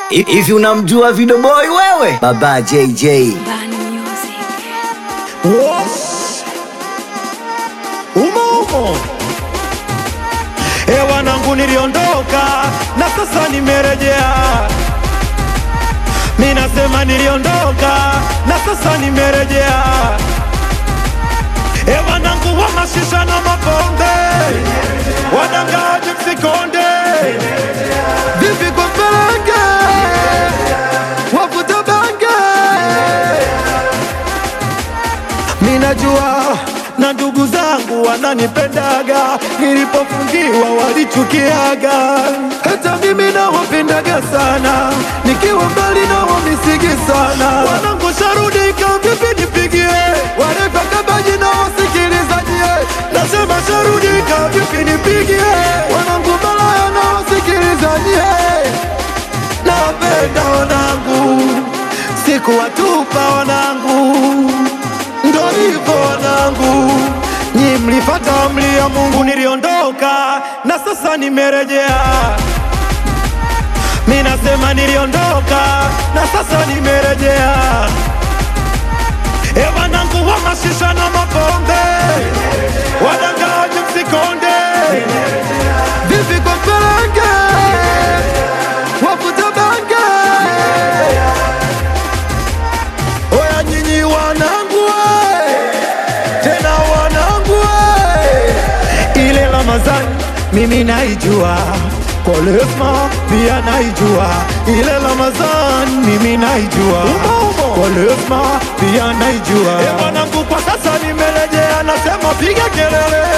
Hivi unamjua Video Boy wewe? Baba JJ. Bani Music. umo umo. E wanangu, niliondoka na sasa nimerejea. Mi nasema niliondoka na sasa nimerejea. E wanangu wa mashisha na mapombe, wadangaji msikonde, vipi kwa pelenge, wavuta bange Minajua na ndugu zangu wananipendaga, nilipofungiwa walichukiaga. Hata mimi nawapendaga sana, nikiwa mbali nawamisigi sana. Wanangu sharudika, vipi nipigie warefa kabaji na wasikilizaji, nasema sharudika, vipi nipigie wanangu malaya na wasikilizaji nawapenda wanangu, sikuwatupa wanangu, ndo hivyo wanangu, nyi mlifata amri ya Mungu, niliondoka na sasa nimerejea. Mi nasema niliondoka na sasa nimerejea. E wanangu wa mashisha na mapombe, wadangaji msikonde, vipi kwa pelenge wavuta bange. Oya nyinyi wanangu we, tena wanangu we, ile Ramadhani mimi naijua Kolesma pia naijua ile Ramadhani mimi naijua Kolesma pia naijua e wanangu, kwa sasa nimerejea, nasema piga kelele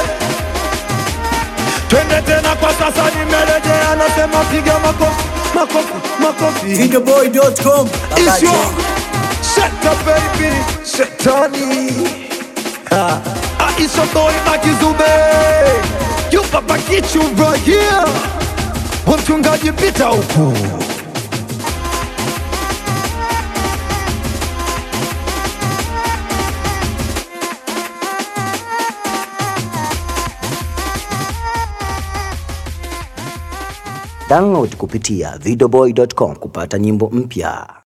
Twende tena kwa sasa nimerejea, nasema piga makofi, makofi, makofi. Videoboy.com. Baba It's J. your shut up baby, shetani. Ah, ah, it's your boy Makizube. You papa kichu right here. Wa mchungaji pita huku. Download kupitia videoboy.com kupata nyimbo mpya.